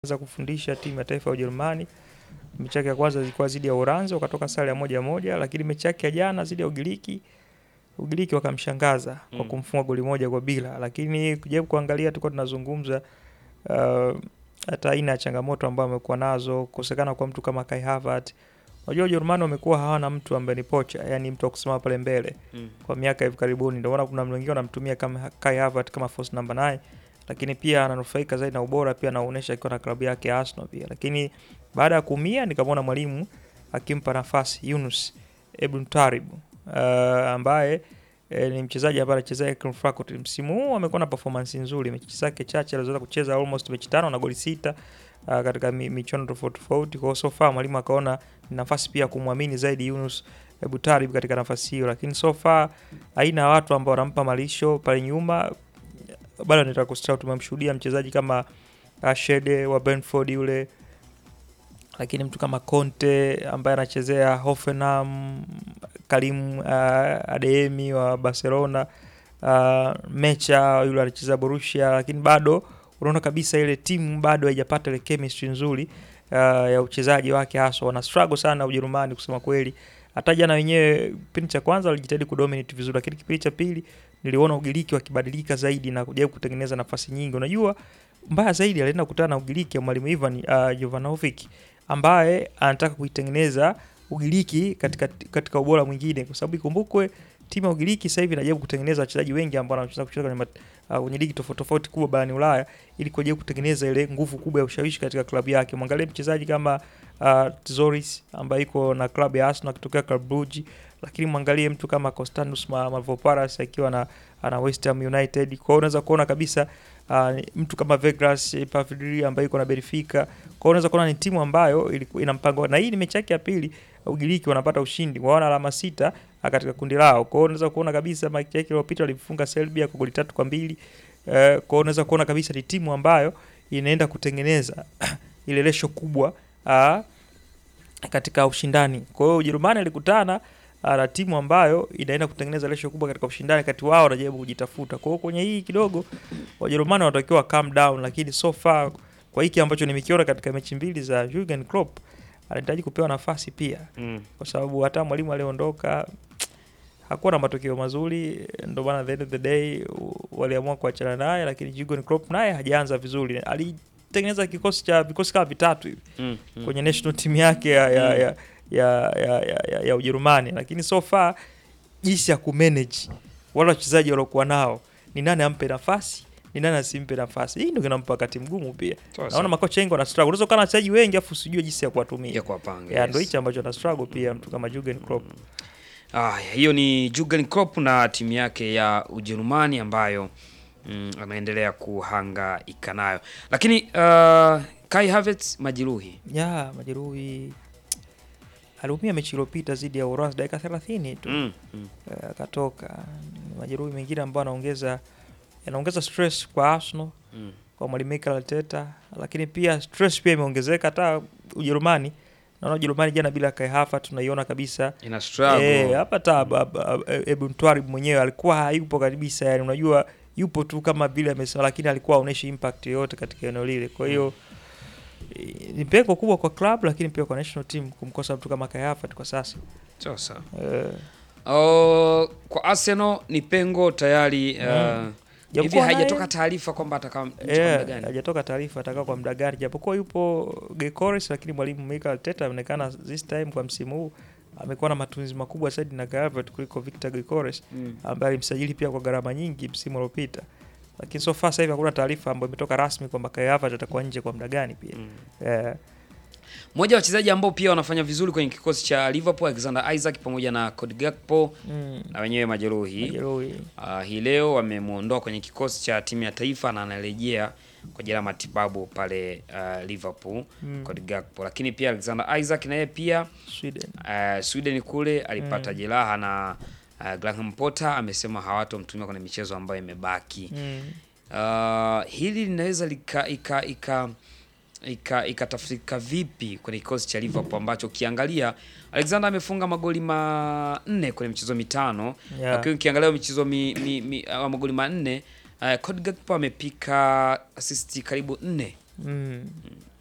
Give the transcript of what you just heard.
za kufundisha timu ya taifa ya Ujerumani. Mechi yake ya kwanza ilikuwa dhidi ya Uranzi, wakatoka sare ya moja moja, lakini mechi yake ya jana dhidi ya Ugiriki, Ugiriki wakamshangaza kwa Mm. kumfunga goli moja kwa bila. Lakini kujaribu kuangalia, tulikuwa tunazungumza uh, hata aina ya changamoto ambayo amekuwa nazo, kukosekana kwa mtu kama Kai Havertz. Unajua Ujerumani wamekuwa hawana mtu ambaye ni pocha, yani mtu wa kusimama pale mbele Mm. kwa miaka hivi karibuni. Ndio maana kuna wengine wanamtumia kama Kai Havertz kama false number 9, lakini pia ananufaika zaidi na ubora pia anaonyesha akiwa na klabu yake ya Arsenal pia. Lakini baada ya kuumia nikamwona mwalimu akimpa nafasi Yunus Ebn Tarib uh, ambaye eh, ni mchezaji ambaye anachezea Eintracht Frankfurt. Msimu huu amekuwa na performance nzuri, mechi zake chache alizoweza kucheza almost mechi tano na goli sita uh, katika mi- michuano tofauti tofauti. Kwa hiyo so far mwalimu akaona ni nafasi pia kumwamini zaidi Yunus Ebn Tarib katika nafasi hiyo, lakini so far aina ya watu ambao wanampa malisho pale nyuma bado nataka kusahau. Tumemshuhudia mchezaji kama uh, Shede wa Brentford yule, lakini mtu kama Conte ambaye anachezea Hoffenheim, Karim uh, Adeyemi wa Barcelona, uh, Mecha yule anachezea Borussia, lakini bado unaona kabisa ile timu bado haijapata ile chemistry nzuri uh, ya uchezaji wake, haswa wana struggle sana Ujerumani kusema kweli. Hata jana wenyewe kipindi cha kwanza walijitahidi kudominate vizuri, lakini kipindi cha pili niliona Ugiriki wakibadilika zaidi na kujaribu kutengeneza nafasi nyingi. Unajua, mbaya zaidi alienda kukutana na Ugiriki ya mwalimu Ivan uh, Jovanovic ambaye anataka kuitengeneza Ugiriki katika, katika ubora mwingine, kwa sababu ikumbukwe timu ya Ugiriki sasa hivi inajaribu kutengeneza wachezaji wengi ambao wanacheza kucheza kwenye, mat- uh, kwenye ligi tofauti tofauti kubwa barani Ulaya ili kujaribu kutengeneza ile nguvu kubwa ya ushawishi katika klabu yake. Mwangalie mchezaji kama uh, Zoris ambaye iko na klabu ya Arsenal akitokea Club Brugge, lakini mwangalie mtu kama Constantinos Ma- Mavroparas akiwa na ana West Ham United. Kwa hiyo unaweza kuona kabisa uh, mtu kama Vegras Pavlidis ambaye iko na Benfica. Kwa hiyo unaweza kuona ni timu ambayo ilikuwa ina mpango, na hii ni mechi yake ya pili Ugiriki wanapata ushindi, waona alama sita uh, katika kundi lao. Kwa hiyo unaweza kuona kabisa mechi yake iliyopita walifunga Serbia kwa goli tatu kwa mbili. Uh, kwa hiyo unaweza kuona kabisa ni timu ambayo inaenda kutengeneza ile lesho kubwa uh, katika ushindani. Kwa hiyo Ujerumani alikutana ah, na timu ambayo inaenda kutengeneza lesho kubwa katika ushindani, kati wao wanajaribu kujitafuta. Kwa hiyo kwenye hii kidogo Wajerumani wanatakiwa calm down, lakini so far kwa hiki ambacho nimekiona katika mechi mbili za Jurgen Klopp anahitaji kupewa nafasi pia, Mm. kwa sababu hata mwalimu aliondoka hakuwa na matokeo mazuri, ndio maana at the end of the day u- waliamua kuachana naye, lakini Jurgen Klopp naye hajaanza vizuri, alitengeneza kikosi cha vikosi kama vitatu hivi Mm. Mm. kwenye national team yake ya, ya, Mm. ya, ya, ya, ya, ya, ya Ujerumani, lakini so far jinsi ya kumanage wale wachezaji waliokuwa nao, ni nani ampe nafasi, ni nani asimpe nafasi, hii ndio kinampa wakati mgumu pia. Sawa, Naona sawa. makocha wengi wana struggle, unaweza kuwa na wachezaji wengi afu usijue jinsi ya kuwatumia. ya kuwapanga Ya, yes. ndio hichi ambacho ana struggle pia mtu kama Jurgen Klopp. Ah, hiyo ni Jurgen Klopp na timu yake ya Ujerumani ambayo mm, anaendelea kuhangaika nayo, lakini uh, Kai Havertz majeruhi Ya, majeruhi aliumia mechi iliyopita dhidi ya Uranzi dakika 30 tu. mm. Mm. eh, akatoka. Ni majeruhi mengine ambayo anaongeza yanaongeza stress kwa Arsenal Mm. kwa mwalimu Mikel Arteta, lakini pia stress pia imeongezeka hata Ujerumani. Naona Ujerumani jana bila Kai Havertz tunaiona kabisa ina struggle eh, hapa hata Ab- Ab- Ab- Ebn Twarib mwenyewe alikuwa hayupo kabisa, yani unajua yupo tu kama vile amesema, lakini alikuwa haoneshi impact yoyote katika eneo lile. Kwa hiyo eh, ni pengo kubwa kwa club, lakini pia kwa national team kumkosa mtu kama Kai Havertz kwa sasa sawa sawa. eh, Uh, kwa Arsenal ni pengo tayari uh, Mm. hivi Japokuwa naye- haijatoka taarifa kwamba atakaa nje kwa muda Yeah, gani? hajatoka taarifa atakaa kwa muda gani, japokuwa yupo Gyökeres, lakini mwalimu Mikel Arteta ameonekana this time kwa msimu huu amekuwa na matumizi makubwa zaidi na Kai Havertz kuliko Victor Gyökeres Mm. ambaye alimsajili pia kwa gharama nyingi msimu uliopita, lakini so far sasa hivi hakuna taarifa ambayo imetoka rasmi kwamba Kai Havertz atakuwa nje kwa muda gani pia. Mm. Eh, Mmoja wa wachezaji ambao pia wanafanya vizuri kwenye kikosi cha Liverpool Alexander Isaac pamoja na Cody Gakpo mm, na wenyewe majeruhi majeruhi. Uh, hii leo wamemwondoa kwenye kikosi cha timu ya taifa na anarejea kwa ajili ya matibabu pale uh, Liverpool Mm. Cody Gakpo, lakini pia Alexander Isaac naye pia Sweden. uh, Sweden kule alipata Mm. jeraha na uh, Graham Potter amesema hawatomtumia kwenye michezo ambayo imebaki. Mm. Uh, hili linaweza lika ika ika ika ikatafsirika vipi kwenye kikosi cha Liverpool ambacho ukiangalia Alexander amefunga magoli manne kwenye michezo mitano Yeah. lakini ukiangalia michezo mi, mi, mi, uh, magoli manne uh, Cody Gakpo amepika assist karibu nne mm.